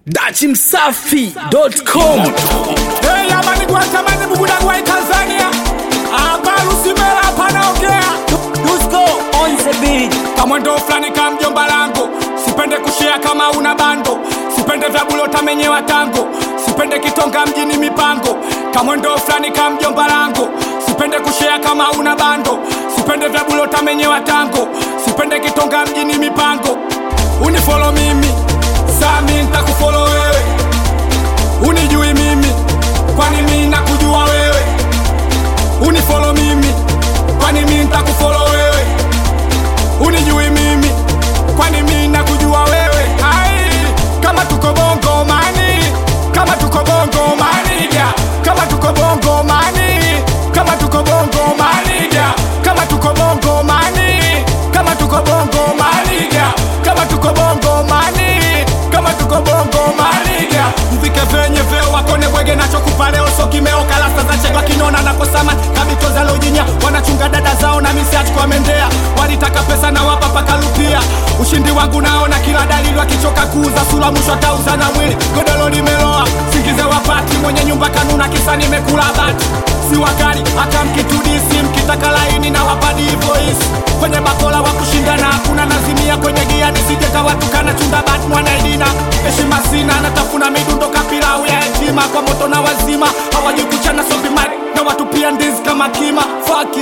dachimsafi.com Hey, amani gwatamani bubuda gwai Tanzania hapa Lusimela panaongea Dusko on the beat. kamwendo fulani ka mjomba langu sipende kushea kama una bando sipende vya bulota menyewa tango sipende kitonga mjini mipango kamwendo fulani ka mjomba langu sipende kushea kama una bando sipende vya bulota menyewa tango sipende kitonga mjini mipango unifolo mimi sami ntakufolo wewe unijui mimi kwani mi nakujua wewe unifolo mimi kwani mi ntakufolo wewe unijui mimi kwani mi nakujua wewe ai kama tuko bongo mani kama tuko bongo maniga kama tuko bongo mani kama tuko bongo maniga kama tuko bongo mani kama tuko bongo maniga kama tuko bongo mani kama tuko bongo maniga mvike venye veo wakone bwege nachokupa leo so kimeo kalasa za chegwa kinona na kosama kabito za lojinya wanachunga dada zao na misiach kwa mendea walitaka pesa na wapa pakalupia ushindi wangu naona kila dalili wakichoka kuuza sula mwisho atauza na mwili godolo limeloa singize wapati mwenye nyumba kanuna kisa nimekula bati si wakali hata mkitudisi mkitaka laini na wapadi voisi kwenye bakola wa kushindana hakuna nazimia kwenye gia nisijeka watukana chunda bat mwanaidina heshima sina natafuna midundo kapilau ya hekima kwa moto na wazima hawajikuchana sopimat na watu pia ndizi kama kima fakir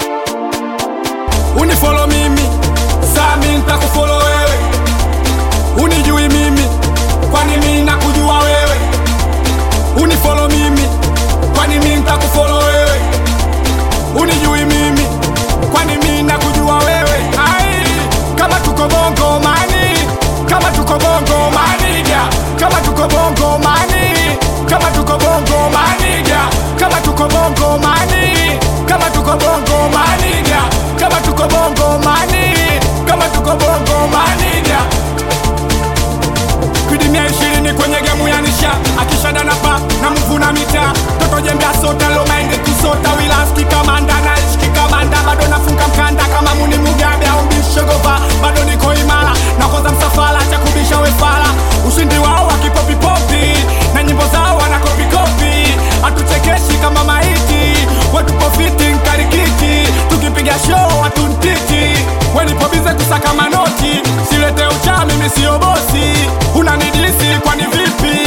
unifolo mimi sami ntakufolo wewe unijui mimi kwani mi nakujua wewe unifolo mimi kwani mi ntakufolo wewe unijui mimi kwani mi nakujua wewe ai kama tuko bongo mani kama tuko bongo maniga kama tuko bongo mani kama tuko bongo maniga kama tuko bongo mani kama tuko bongo maniga kama tuko bongo mani kama tuko bongo maniga kudimia ishirini kwenye gemu ya nisha akishada na pa na mvuna mita toto jembea sota lomaende kusota wilaski kamanda na ishki kamanda bado nafunga mkanda kama muni mugabe au mbishogova bado niko imara nakoza msafara cha kubisha wefala ushindi wao wakipopipopi na nyimbo zao wanakopikopi hatuchekeshi kama maiti wetupo fiti nkarikiti tukipiga show watuntiti wenipobize kusaka manoti silete ucha mimi siyo bosi unanidisi kwani vipi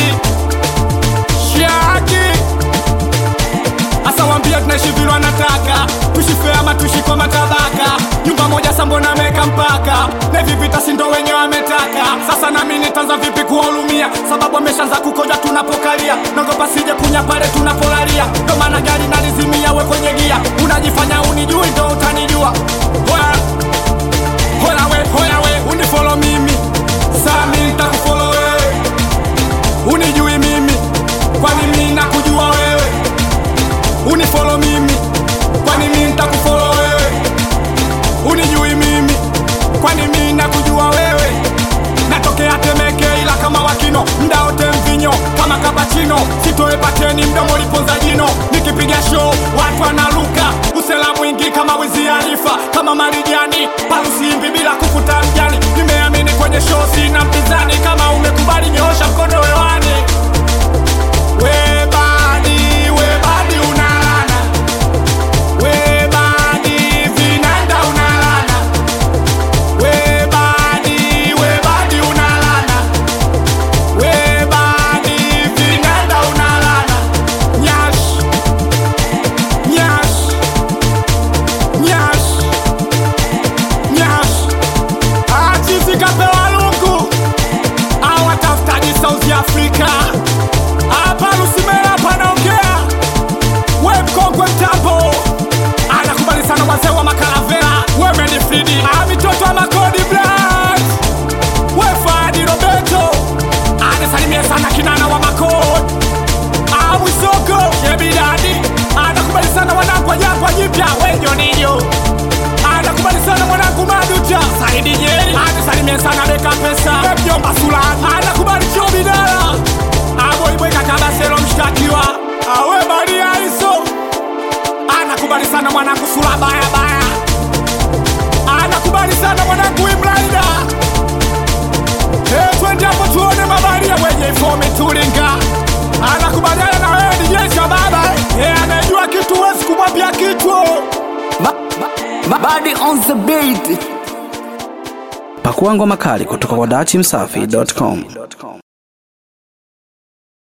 shaki asa wambia tunaishi vile wanataka tushife ama tuishi kwa matabaka nyumba moja sambona meka mpaka na hivi vita sindo wenye wametaka sasa nami nitaanza vipi kuwahurumia sababu ameshaanza kukoja tunapokalia nagopa sije kunya pale tunapolalia ndo maana gari nalizimia we kwenye gia unajifanya unijui ndo utanijua Hoya. Hoya we, hoya we, unifolo mimi sami ntakufolo wewe unijui mimi kwani mi nakujua wewe unifolo mimi kwani mi ntakufolo wewe unijui mimi kwani mi nakujua wewe natokea temeke ila kama wakino mda wote mvinyo kama kapachino sitoe pateni mdomo liponza jino nikipiga show watu wanaluka usela mwingi kama wizi arifa kama marijani palusimbi bila kufuta mjani nimeamini kwenye show sina mpinzani kama umekubali nyoosha mkono hewani webadi webadi unalana webadi vinanda unalana webadi webadi unalana webadi vinanda unalana nyash nyash nyash nyash achizi kapewa lungu awatafutaji south africa hapa lusimela panaongea we mkongwe mtambo anakubali sana wazee wa makaravera wemeni fridi amitoto wa makodi blas we fadi roberto anasalimia sana kinana wa makodi awisoko shebidadi anakubali sana wanangu wa jangwa jipya wejonijo anakubali sana mwanangu maduta saidi nyeri anasalimia sana beka pesa mjomba sulani anakubali chobidala aboibweka kabaselo mshtakiwa awe maria iso anakubali sana mwanangu sula bayabaya anakubali sana mwanangu imlaida hey, twende hapo tuone mabaria wenye ifo umetulinga anakubaliana na wewe ni jeshi ya baba eh, anajua kitu huwezi kumwambia kitu Ma- ma- Body on the beat. Pakua ngoma kali kutoka kwa dachimsafi.com.